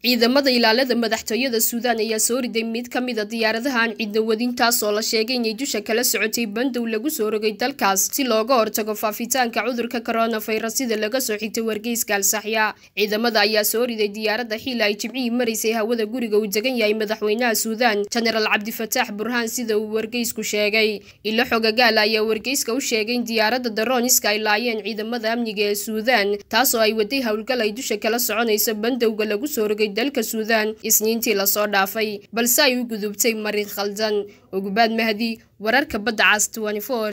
ciidamada ilaalada madaxtooyada suudaan ayaa soo riday mid ka mid a diyaaradaha aan cidna wadin taas oo la sheegay inay dusha kala socotay bandow lagu soo rogay dalkaas si looga hortago faafitaanka cudurka koronafayras sida laga soo xigtay wargeyska alsaxya ciidamada ayaa soo riday diyaaradda xili ay jimcihii maraysay hawada guriga uu degan yahay madaxweynaha suudaan jenaraal cabdifataax burhaan sida uu wargeysku sheegay ilo xogagaala ayaa wargeyska u sheegay in diyaaradda darooniska ay laayeen ciidamada amniga ee suudaan taas oo ay waday howlgal ay dusha kala soconaysa bandowga lagu soo rogay dalka suudaan isniintii lasoo dhaafay balse ay u gudubtay marin khaldan ogubaad mahdi wararka badda cas